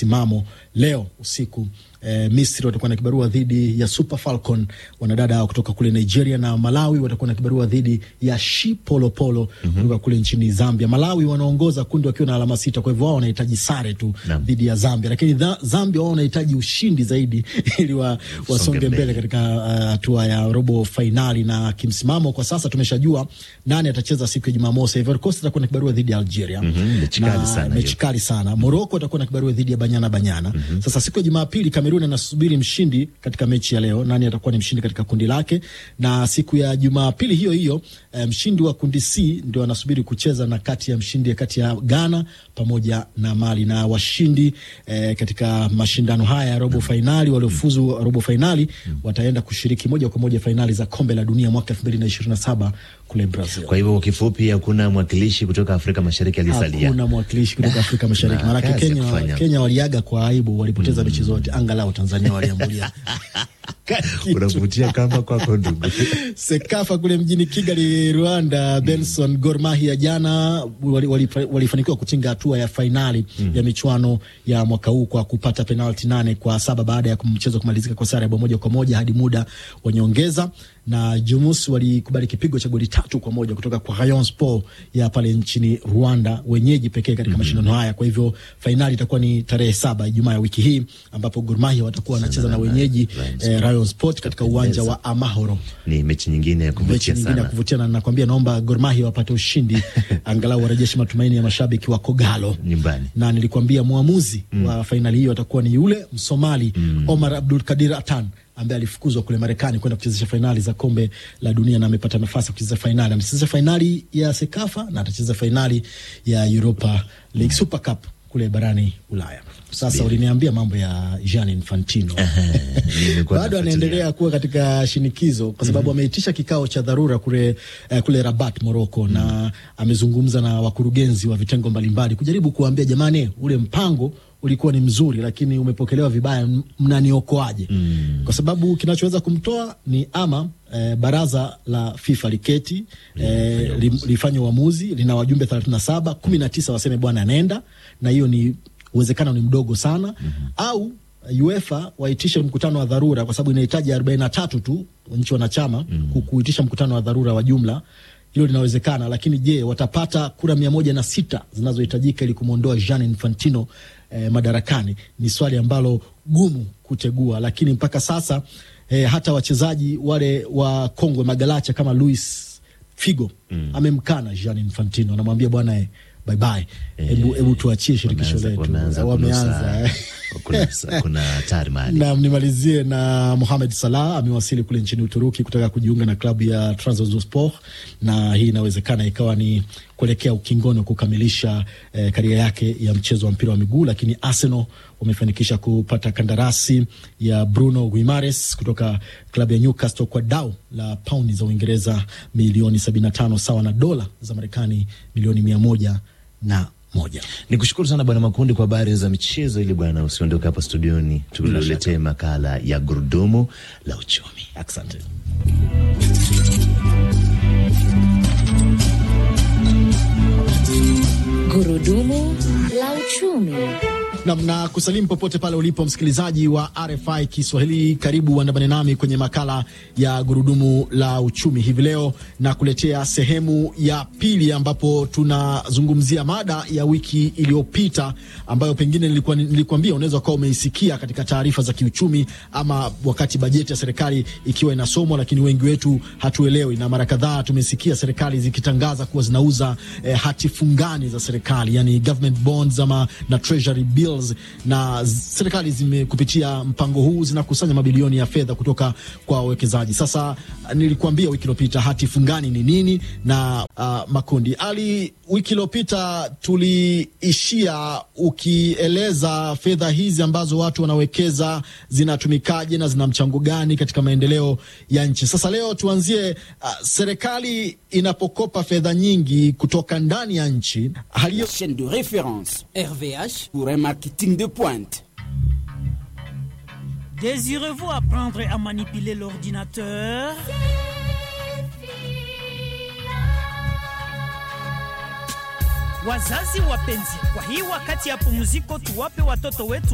msimamo leo usiku. E, Misri watakuwa na kibarua dhidi ya Super Falcon wanadada hao kutoka kule Nigeria, na Malawi watakuwa na kibarua dhidi ya Shipolopolo mm -hmm. kutoka kule nchini Zambia. Malawi wanaongoza kundi wakiwa na alama sita, kwa hivyo wao wanahitaji sare tu dhidi ya Zambia, lakini Zambia wao wanahitaji ushindi zaidi ili wa, wasonge mbele katika hatua uh, ya robo fainali. Na kimsimamo kwa sasa tumeshajua nani atacheza siku ya Jumamosi. Ivory Coast atakuwa na kibarua dhidi ya Algeria mm -hmm. mechi kali sana. Morocco atakuwa na kibarua dhidi ya Banyana Banyana mm -hmm. Sasa siku ya Jumapili Kamerun anasubiri mshindi katika mechi ya leo, nani atakuwa ni mshindi katika kundi lake, na siku ya Jumapili hiyo hiyo mshindi wa kundi C ndio anasubiri kucheza na kati ya mshindi kati ya Ghana pamoja na Mali, na washindi eh, katika mashindano haya ya robo fainali waliofuzu robo fainali wataenda kushiriki moja kwa moja fainali za kombe la dunia mwaka elfu mbili na ishirini na saba kule Brazil. Kwa hivyo kwa kifupi, hakuna mwakilishi kutoka Afrika Mashariki alisalia, hakuna mwakilishi kutoka Afrika Mashariki, maanake Kenya, Kenya waliaga kwa aibu, walipoteza mechi zote, angalau Tanzania waliambulia unavutia kama kwako ndugu. Sekafa kule mjini Kigali, Rwanda, Benson Gor Mahia jana walifanikiwa wali, wali kutinga hatua ya fainali mm. ya michuano ya mwaka huu kwa kupata penalti nane kwa saba baada ya mchezo kumalizika kwa sare ya bao moja kwa moja hadi muda wa nyongeza na Jumus walikubali kipigo cha goli tatu kwa moja kutoka kwa Rayon Sport ya pale nchini Rwanda, wenyeji pekee katika mm -hmm. mashindano haya. Kwa hivyo fainali itakuwa ni tarehe saba Ijumaa ya wiki hii ambapo Gor Mahia watakuwa wanacheza na wenyeji eh, Rayon Sport katika uwanja wa Amahoro. Ni mechi nyingine ya kuvutia sana, ya kuvutia na nakwambia, naomba Gor Mahia wapate ushindi angalau warejeshe matumaini ya mashabiki wa Kogalo nyumbani. Na nilikwambia mwamuzi mm. wa fainali hiyo atakuwa ni yule Msomali mm. Omar Abdul Kadir Atan ambaye alifukuzwa kule Marekani kwenda kuchezesha fainali za kombe la dunia na amepata nafasi ya kucheza fainali. Anacheza fainali ya Sekafa na atacheza fainali ya Europa League Super Cup kule barani Ulaya. Sasa uliniambia mambo ya Gianni Infantino bado anaendelea kuwa katika shinikizo kwa sababu mm -hmm. ameitisha kikao cha dharura kule, uh, kule Rabat Morocco, mm -hmm. na amezungumza na wakurugenzi wa vitengo mbalimbali kujaribu kuambia jamani, ule mpango ulikuwa ni mzuri lakini umepokelewa vibaya, mnaniokoaje? mm. kwa sababu kinachoweza kumtoa ni ama eh, baraza la FIFA liketi eh, li, lifanye uamuzi, lina wajumbe thelathini na saba kumi na tisa waseme bwana anaenda, na hiyo ni uwezekano ni mdogo sana mm -hmm. au UEFA waitishe mkutano wa dharura kwa sababu inahitaji arobaini na tatu tu nchi wanachama mm -hmm. kuitisha mkutano wa dharura wa jumla hilo linawezekana, lakini je, watapata kura mia moja na sita zinazohitajika ili kumwondoa Gianni Infantino eh, madarakani? Ni swali ambalo gumu kutegua, lakini mpaka sasa eh, hata wachezaji wale wa kongwe magalacha kama Luis Figo mm. amemkana Gianni Infantino, anamwambia bwana eh, bye bye, hebu hebu tuachie shirikisho letu. Wameanza kuna hatari mahali. Naam, nimalizie na Mohamed Salah amewasili kule nchini Uturuki kutaka kujiunga na klabu ya Trabzonspor, na hii inawezekana ikawa ni kuelekea ukingoni wa kukamilisha eh, karia yake ya mchezo wa mpira wa miguu, lakini Arsenal wamefanikisha kupata kandarasi ya Bruno Guimares kutoka klabu ya Newcastle kwa dau la paundi za Uingereza milioni 75 sawa na dola za Marekani milioni mia moja na moja. Ni kushukuru sana Bwana Makundi kwa habari za michezo, ili bwana usiondoke hapa studioni, tuletee makala ya gurudumu la uchumi. Asante. Gurudumu la uchumi. Namna kusalimu popote pale ulipo msikilizaji wa RFI Kiswahili, karibu uandamane nami kwenye makala ya gurudumu la uchumi hivi leo, na kuletea sehemu ya pili ambapo tunazungumzia mada ya wiki iliyopita ambayo pengine nilikuwa nilikuambia unaweza ukawa umeisikia katika taarifa za kiuchumi ama wakati bajeti ya serikali ikiwa inasomwa, lakini wengi wetu hatuelewi, na mara kadhaa tumesikia serikali zikitangaza kuwa zinauza eh, hati fungani za serikali, yani government bonds ama na treasury bills na serikali zime kupitia mpango huu zinakusanya mabilioni ya fedha kutoka kwa wawekezaji. Sasa nilikuambia wiki iliyopita hati fungani ni nini na uh, makundi ali, wiki iliyopita tuliishia ukieleza fedha hizi ambazo watu wanawekeza zinatumikaje na zina mchango gani katika maendeleo ya nchi. Sasa leo tuanzie, uh, serikali inapokopa fedha nyingi kutoka ndani ya nchi hali chaîne de référence RVH pour un marketing de pointe. Désirez-vous apprendre à manipuler l'ordinateur Wazazi wapenzi, kwa hii wakati ya pumziko tuwape watoto wetu